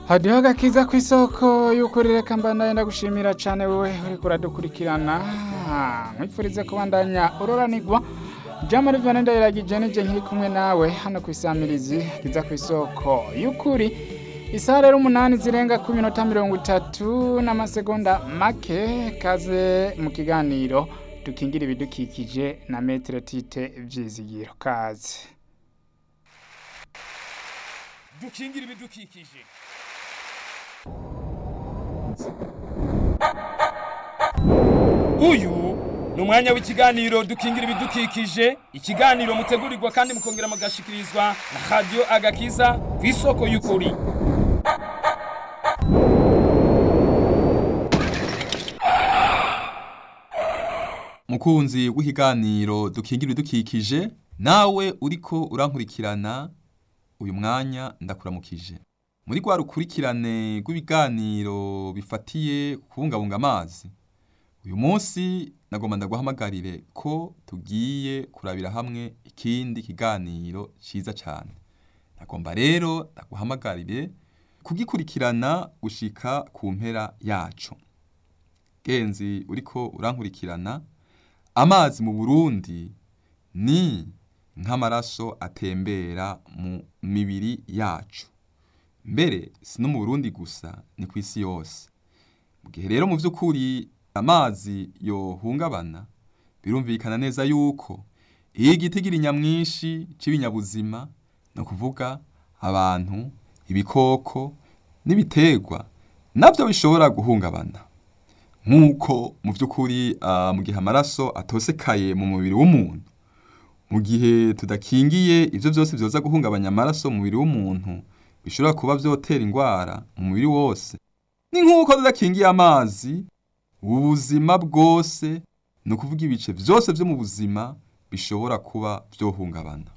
hadiho agakiza ku isoko y'ukuri reka mbandanye ndagushimira cyane wowe uriko uradukurikirana nkwifurize kubandanya uroranigwa jamari vane ndayiragije nije nkiri kumwe nawe hano ku isamirizi kiza ku isoko y'ukuri isaha rero umunani zirenga ku minota mirongo itatu n'amasegonda make kaze mu kiganiro dukingira ibidukikije na metero tite vyizigiro kaze dukingira ibidukikije uyu ni umwanya w'ikiganiro dukingira ibidukikije ikiganiro mutegurirwa kandi mukongera mugashikirizwa na radiyo agakiza ku isoko y'ukuri mukunzi w'ikiganiro dukingira ibidukikije nawe uriko urankurikirana uyu mwanya ndakuramukije muri rwa rukurikirane rw'ibiganiro bifatiye kubungabunga amazi uyu munsi nagomba ndaguhamagarire ko tugiye kurabira hamwe ikindi kiganiro cyiza cyane nagomba rero ndaguhamagarire kugikurikirana gushika ku mpera yacu genzi uriko urankurikirana amazi mu burundi ni nk'amaraso atembera mu mibiri yacu mbere si no mu burundi gusa ni ku isi yose mu gihe rero mu by'ukuri amazi yohungabana birumvikana neza yuko iyo igitigira nyamwinshi cy'ibinyabuzima ni ukuvuga abantu ibikoko n'ibiterwa nabyo bishobora guhungabana nk'uko mu by'ukuri mu gihe amaraso atosekaye mu mubiri w'umuntu mu gihe tudakingiye ibyo byose byoza guhungabanya amaraso mu mubiri w'umuntu bishobora kuba byotera indwara mu mubiri wose ni nk'uko tudakingiye amazi ubuzima bwose ni ukuvuga ibice byose byo mu buzima bishobora kuba byohungabana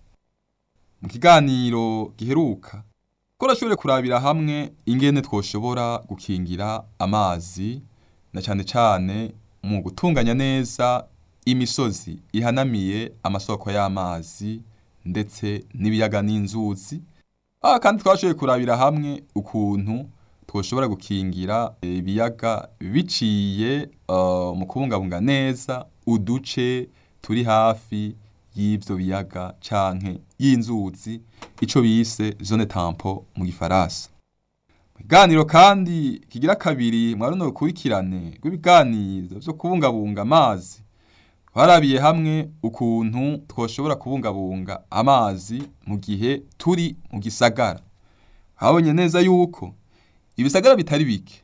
mu kiganiro giheruka ko urashobora kurabira hamwe ingene twoshobora gukingira amazi na cyane cyane mu gutunganya neza imisozi ihanamiye amasoko y'amazi ndetse n'ibiyaga n'inzuzi aha kandi twashoboye kurabira hamwe ukuntu twoshobora gukingira ibiyaga biciye mu kubungabunga neza uduce turi hafi y'ibyo biyaga canke y'inzuzi ico bise zone tampo mu gifaransa ibiganiro kandi kigira kabiri mwa runo rukurikirane rw'ibiganiro vyo kubungabunga amazi twarabiye hamwe ukuntu twoshobora kubungabunga amazi mu gihe turi mu gisagara habonye neza yuko ibisagara bitari bike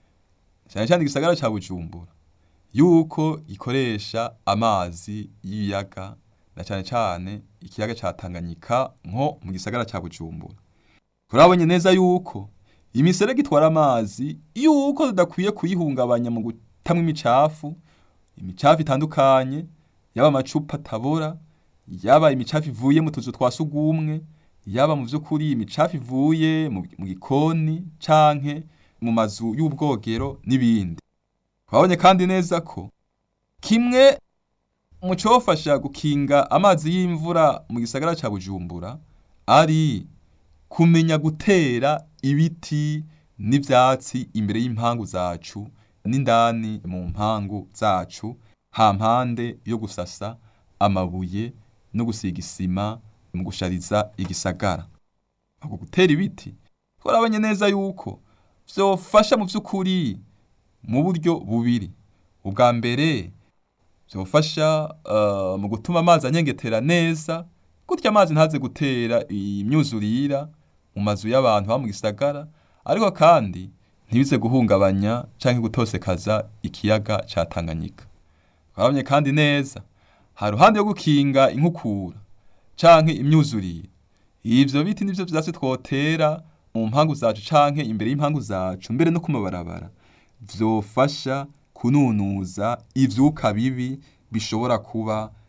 cyane cyane igisagara cya bujumbura yuko gikoresha amazi y'ibiyaga na cyane cyane ikiyaga cya tanganyika nko mu gisagara cya bujumbura turabonye neza yuko imiserege itwara amazi yuko tudakwiye kuyihungabanya mu gutamwa imicafu imicafu itandukanye yaba amacupa atabora yaba imicafu ivuye mu tuzu twa sugumwe yaba mu by'ukuri imicafu ivuye mu gikoni canke mu mazu y'ubwogero n'ibindi twabonye kandi neza ko kimwe mu cyofasha gukinga amazi y'imvura mu gisagara cya bujumbura ari kumenya gutera ibiti n'ibyatsi imbere y'impangu zacu n'indani mu mpangu zacu hampande yo gusasa amabuye no gusiga isima mu gushariza igisagara ako gutera ibiti twarabonye neza yuko byofasha mu by'ukuri mu buryo bubiri ubwa mbere byofasha uh, mu gutuma amazi anyengetera neza gutya amazi ntaze gutera imyuzurira mu mazu y'abantu ba mu gisagara ariko kandi ntibize guhungabanya canke gutosekaza ikiyaga ca Tanganyika twarabonye kandi neza ha ruhande yo gukinga inkukura canke imyuzurire ivyo biti nivyo vyatsi twotera mu mpangu zacu canke imbere y'impangu zacu mbere no kumabarabara vyofasha kununuza ivyuka bibi bishobora kuba